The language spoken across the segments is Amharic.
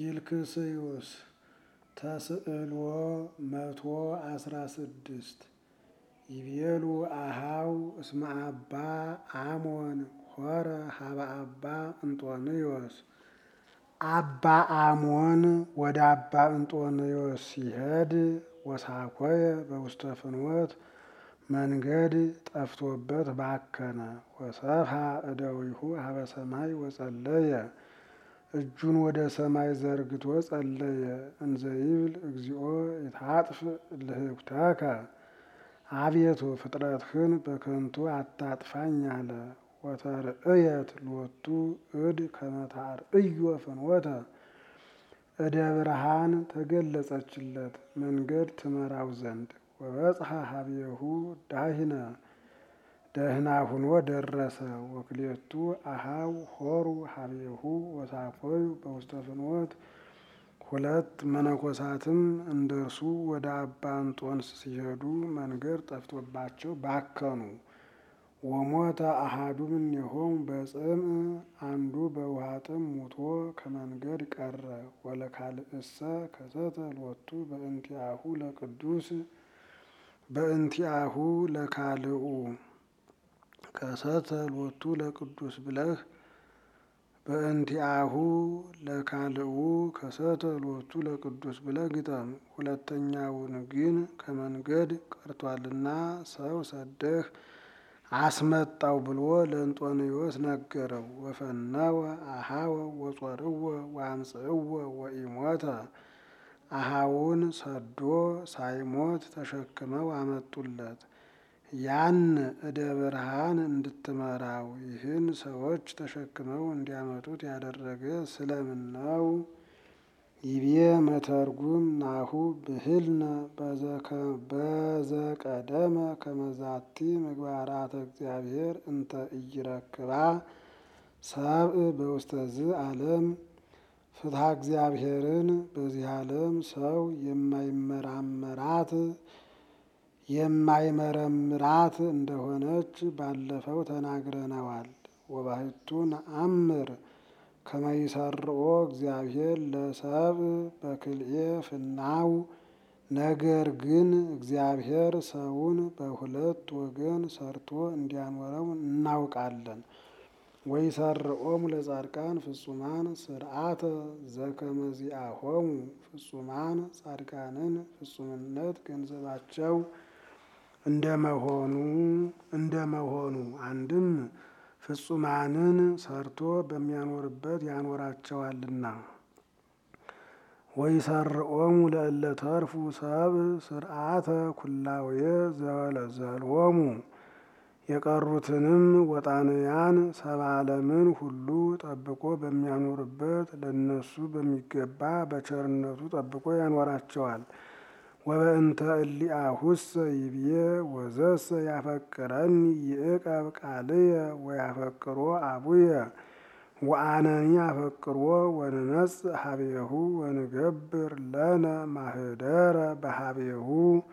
ኪልክስዩስ ተስዕሎ መቶ አስራ ስድስት ይቤሉ አሃው እስመ አባ አሞን ሆረ ሀበ አባ እንጦንዮስ አባ አሞን ወደ አባ እንጦንዮስ ሲሄድ ወሳኮየ በውስተ ፍኖት መንገድ ጠፍቶበት ባከነ። ወሰብሐ እደዊሁ ሀበ ሰማይ ወጸለየ እጁን ወደ ሰማይ ዘርግቶ ጸለየ። እንዘይብል እግዚኦ ይታጥፍ ልህኩተከ አቤቱ ፍጥረትህን በከንቱ አታጥፋኝ አለ። ወተርእየት ሎቱ እድ ከመታርእዮ ፍኖተ እደ ብርሃን ተገለጸችለት መንገድ ትመራው ዘንድ ወበጽሐ ሀቤሁ ዳሂነ ደህና ሁኖ ደረሰ። ወክሌቱ አሃው ሆሩ ሀቤሁ ወሳኮዩ በውስተ ፍኖት ሁለት መነኮሳትም እንደ እርሱ ወደ አባ እንጦንስ ሲሄዱ መንገድ ጠፍቶባቸው ባከኑ። ወሞተ አሃዱ እምኔሆሙ በጽምዕ አንዱ በውሃ ጥም ሙቶ ከመንገድ ቀረ። ወለካልእሰ ከሰተ ሎቱ በእንቲአሁ ለቅዱስ በእንቲአሁ ለካልኡ ከሰተ ሎቱ ለቅዱስ ብለህ በእንቲአሁ ለካልኡ ከሰተ ሎቱ ለቅዱስ ብለህ ግጠም። ሁለተኛውን ግን ከመንገድ ቀርቷልና ሰው ሰደህ አስመጣው ብሎ ለእንጦንዮስ ነገረው። ወፈነወ አሃወ ወጾርወ ወአምጽእወ ወኢሞተ አሃውን ሰዶ ሳይሞት ተሸክመው አመጡለት። ያን እደ ብርሃን እንድትመራው ይህን ሰዎች ተሸክመው እንዲያመጡት ያደረገ ስለምን ነው? ይቤ መተርጉም ናሁ ብህልነ በዘቀደመ ከመዛቲ ምግባራተ እግዚአብሔር እንተ ኢይረክባ ሰብእ በውስተዝ ዓለም ፍትሐ እግዚአብሔርን በዚህ ዓለም ሰው የማይመራመራት የማይመረምራት እንደሆነች ባለፈው ተናግረነዋል። ወባሕቱ ነአምር ከመይሰርኦ እግዚአብሔር ለሰብእ በክልኤ ፍናው ነገር ግን እግዚአብሔር ሰውን በሁለት ወገን ሰርቶ እንዲያኖረው እናውቃለን። ወይሰርኦሙ ለጻድቃን ፍጹማን ስርዓተ ዘከመዚአሆሙ ፍጹማን ጻድቃንን ፍጹምነት ገንዘባቸው እንደመሆኑ እንደመሆኑ አንድም ፍጹማንን ሰርቶ በሚያኖርበት ያኖራቸዋልና። ወይሰርኦሙ ለእለ ተርፉ ሰብእ ስርዓተ ኩላውየ ዘወለዘሎሙ የቀሩትንም ወጣንያን ሰብአ ዓለምን ሁሉ ጠብቆ በሚያኖርበት ለነሱ በሚገባ በቸርነቱ ጠብቆ ያኖራቸዋል። ወበእንተ እሊአሁሰ ይብዬ ወዘሰ ያፈቅረኒ ይእቀብ ቃልየ ወያፈቅሮ አቡየ ወአነኒ አፈቅሮ ወንነጽእ ሀቤሁ ወንገብር ለነ ማህደረ በሀቤሁ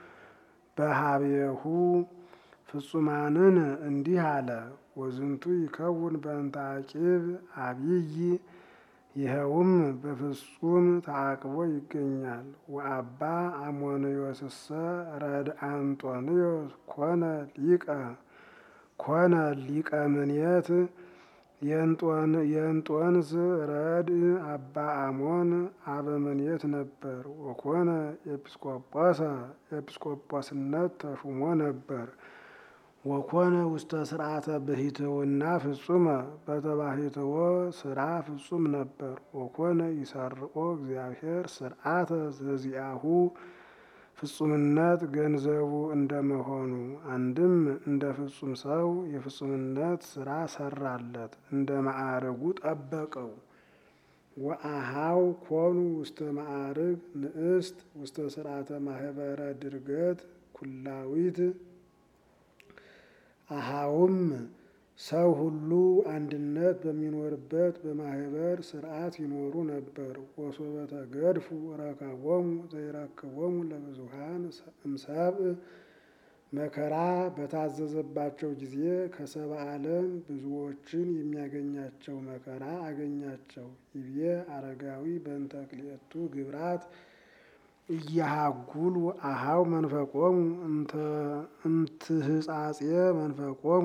በሀቤሁ ፍጹማንን እንዲህ አለ። ወዝንቱ ይከውን በእንተ አቂብ አብይ ይኸውም በፍጹም ተአቅቦ ይገኛል። ወአባ አሞንዮስሰ ረድ አንጦንዮስ ኮነ ሊቀ ኮነ ሊቀ ምኔት የእንጦንስ ረድ አባ አሞን አበምኔት ነበር። ወኮነ ኤጲስቆጶሰ ኤጲስቆጶስነት ተሹሞ ነበር። ወኮነ ውስተ ስርዓተ ብሂትውና ፍጹመ በተባሂትዎ ስራ ፍጹም ነበር። ወኮነ ይሰርኦ እግዚአብሔር ስርዓተ ዘዚአሁ ፍጹምነት ገንዘቡ እንደመሆኑ አንድም እንደ ፍጹም ሰው የፍጹምነት ስራ ሰራለት፣ እንደ ማዕረጉ ጠበቀው። ወአሃው ኮኑ ውስተ ማዕርግ ንእስት ውስተ ስርዓተ ማህበረ ድርገት ኩላዊት አሃውም ሰው ሁሉ አንድነት በሚኖርበት በማህበር ስርዓት ይኖሩ ነበር። ወሶበ ተገድፉ ረከቦሙ ዘይረክቦሙ ለብዙሃን እምሰብእ መከራ በታዘዘባቸው ጊዜ ከሰባ ዓለም ብዙዎችን የሚያገኛቸው መከራ አገኛቸው። ይቤ አረጋዊ በእንተ ክልኤቱ ግብራት እያሃጉሉ አሃው መንፈቆሙ እንትህጻጼ መንፈቆሙ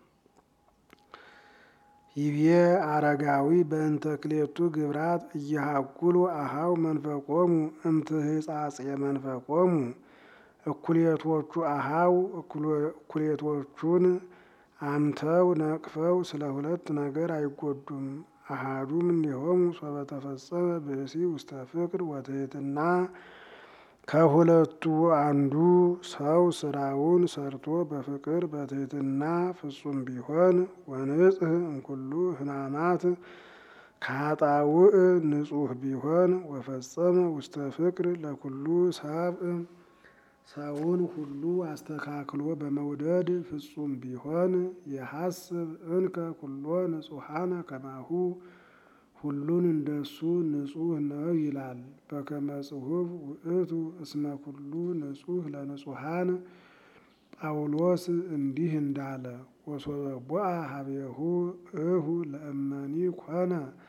ይቤ አረጋዊ በእንተ ክልኤቱ ግብራት እያሃጉሉ አሃው መንፈቆሙ እምትህጻጼ መንፈቆሙ እኩሌቶቹ አሃው እኩሌቶቹን አምተው ነቅፈው ስለ ሁለት ነገር አይጎዱም። አሃዱ እምኔሆሙ ሶበ ተፈጸመ ብእሲ ውስተ ፍቅር ወትሕትና ከሁለቱ አንዱ ሰው ስራውን ሰርቶ በፍቅር በትሕትና ፍጹም ቢሆን ወንጽሕ እምኩሉ ሕማማት ከኃጣውእ ንጹሕ ቢሆን ወፈጸመ ውስተ ፍቅር ለኩሉ ሰብእ ሰውን ሁሉ አስተካክሎ በመውደድ ፍጹም ቢሆን የሐስብ እንከ ኩሎ ንጹሐነ ከማሁ ሁሉን እንደሱ ንጹሕ ነው ይላል። በከመ ጽሑፍ ውእቱ እስመ ኩሉ ንጹሕ ለንጹሐን ጳውሎስ እንዲህ እንዳለ ወሶበ ቦአ ሀቤሁ እሁ ለእመኒ ኮነ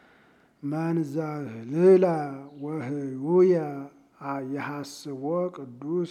መንዘህልላ ወህዩየ የሐስቦ ቅዱስ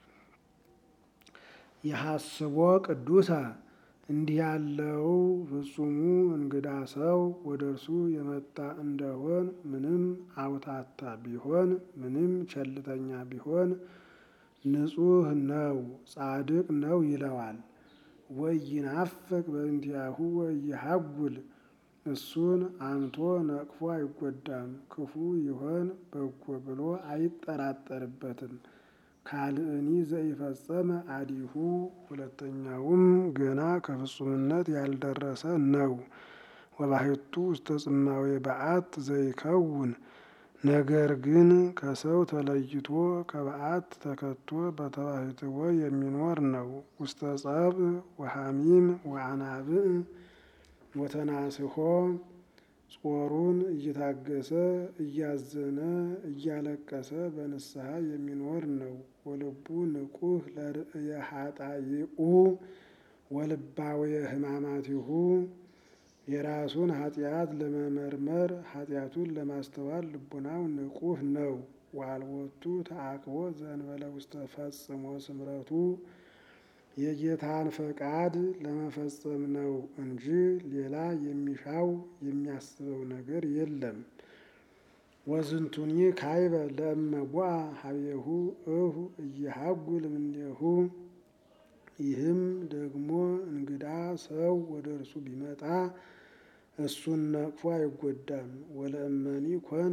የሐስቦ ቅዱሰ እንዲህ ያለው ፍጹሙ እንግዳ ሰው ወደ እርሱ የመጣ እንደሆን ምንም አውታታ ቢሆን ምንም ቸልተኛ ቢሆን ንጹሕ ነው ጻድቅ ነው ይለዋል። ወይናፍቅ በእንቲአሁ ወይሃጉል እሱን አምቶ ነቅፎ አይጎዳም። ክፉ ይሆን በጎ ብሎ አይጠራጠርበትም። ካልእኒ ዘኢፈጸመ አዲሁ ሁለተኛውም ገና ከፍጹምነት ያልደረሰ ነው። ወባሕቱ ውስተ ጽማዌ በዓት ዘይከውን ነገር ግን ከሰው ተለይቶ ከበዓት ተከቶ በተባሕትዎ የሚኖር ነው። ውስተ ጸብ ወሐሚም ወአናብዕ ወተናስሖ ጾሩን እየታገሰ እያዘነ እያለቀሰ በንስሐ የሚኖር ነው። ወልቡ ንቁህ ለርእየ ኃጣይኡ ወልባውየ ሕማማቲሁ የራሱን ኃጢአት ለመመርመር ኃጢአቱን ለማስተዋል ልቡናው ንቁህ ነው። ዋልቦቱ ተአቅቦ ዘእንበለ ውስተ ፈጽሞ ስምረቱ የጌታን ፈቃድ ለመፈጸም ነው እንጂ ሌላ የሚሻው የሚያስበው ነገር የለም። ወዝንቱኒ ካይበ ለእመ ቦአ ሀቤሁ እሁ እየሃጉል እምኔሁ ይህም ደግሞ እንግዳ ሰው ወደ እርሱ ቢመጣ እሱን ነቅፎ አይጎዳም። ወለእመኒ ኮነ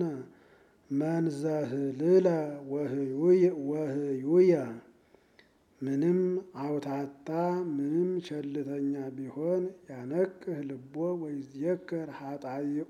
መንዘህልለ ወህዩየ ምንም አውታታ ምንም ቸልተኛ ቢሆን ያነቅህ ልቦ ወይዝየከር ኃጣይኦ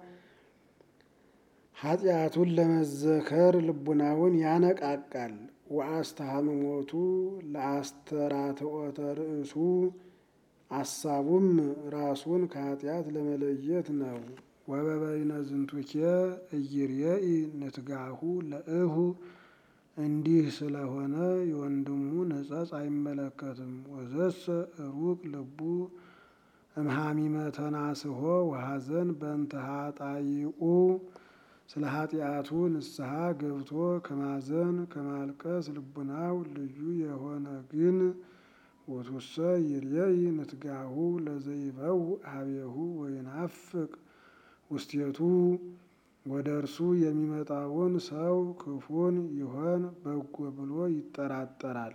ኃጢአቱን ለመዘከር ልቡናውን ያነቃቃል። ወአስተሃምሞቱ ለአስተራትዖተ ርእሱ አሳቡም ራሱን ከኃጢአት ለመለየት ነው። ወበበይነ ዝንቱኬ እይርየኢ ንትጋሁ ለእሁ እንዲህ ስለሆነ የወንድሙ ንጸጽ አይመለከትም። ወዘሰ ሩቅ ልቡ እምሃሚመ ተናስሖ ወሐዘን በእንተ ኃጣይኡ ስለ ኃጢአቱ ንስሐ ገብቶ ከማዘን ከማልቀስ ልቡናው ልዩ የሆነ ግን ወቱሰ ይርየኢ ንትጋሁ ለዘይበው ሀቤሁ ወይናፍቅ ውስቴቱ ወደ እርሱ የሚመጣውን ሰው ክፉን ይሆን በጎ ብሎ ይጠራጠራል።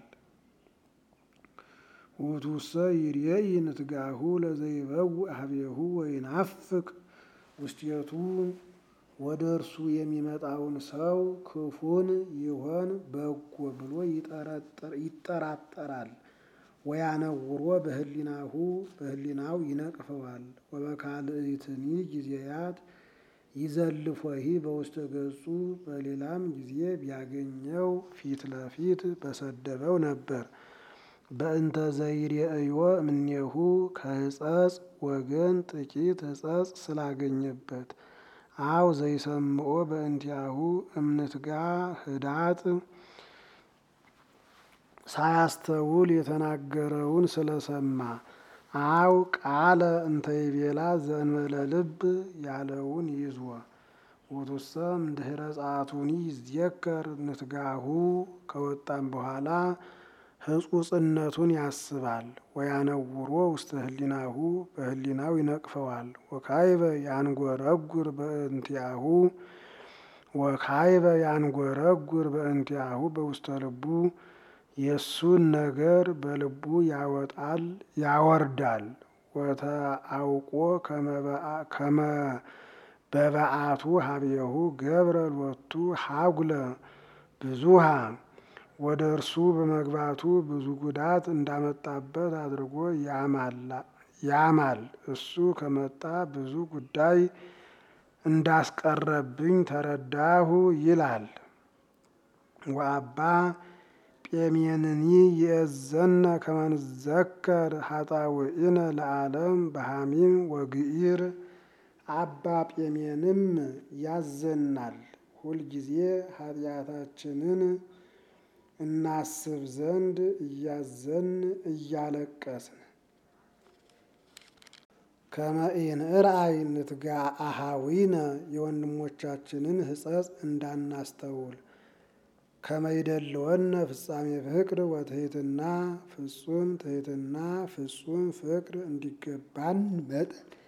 ውእቱሰ ይርየኢ ንትጋሁ ለዘይበው ሀቤሁ ወይናፍቅ ውስቴቱ ወደ እርሱ የሚመጣውን ሰው ክፉን ይሆን በጎ ብሎ ይጠራጠራል። ወያነውሮ በህሊናሁ በህሊናው ይነቅፈዋል። ወበካልእትኒ ጊዜያት ይዘልፎሂ በውስተ ገጹ በሌላም ጊዜ ቢያገኘው ፊት ለፊት በሰደበው ነበር። በእንተ ዘይርአዮ እምኔሁ ከሕጸጽ ወገን ጥቂት ሕጸጽ ስላገኘበት አው ዘይሰምዖ በእንቲአሁ እምንትጋ ህዳጥ ሳያስተውል የተናገረውን ስለሰማ አው ቃለ እንተ ይቤላ ዘእንበለ ልብ ያለውን ይዞ ውቱሰም ድህረ ጸአቱኒ ይዝየከር ንትጋሁ ከወጣም በኋላ ሕጹጽነቱን ያስባል። ወያነውሮ ውስተ ህሊናሁ በህሊናው ይነቅፈዋል። ወካይበ ያንጎረጉር በእንቲአሁ ወካይበ ያንጎረጉር በእንቲአሁ በውስተ ልቡ የእሱን ነገር በልቡ ያወጣል ያወርዳል። ወተአውቆ ከመ በበአቱ ሀብየሁ ገብረ ሎቱ ሀጉለ ብዙሃ ወደ እርሱ በመግባቱ ብዙ ጉዳት እንዳመጣበት አድርጎ ያማል። እሱ ከመጣ ብዙ ጉዳይ እንዳስቀረብኝ ተረዳሁ ይላል። ወአባ ጴሜንኒ የእዘነ ከመንዘከር ሀጣውኢነ ለዓለም በሐሚም ወግኢር አባ ጴሜንም ያዘናል። ሁልጊዜ ኃጢአታችንን እናስብ ዘንድ እያዘን እያለቀስን ከመኢንርአይ ንትጋ አሃዊነ የወንድሞቻችንን ሕጸጽ እንዳናስተውል ከመይደለወነ ፍጻሜ ፍቅር ወትሕትና ፍጹም ትሕትና ፍጹም ፍቅር እንዲገባን መጠን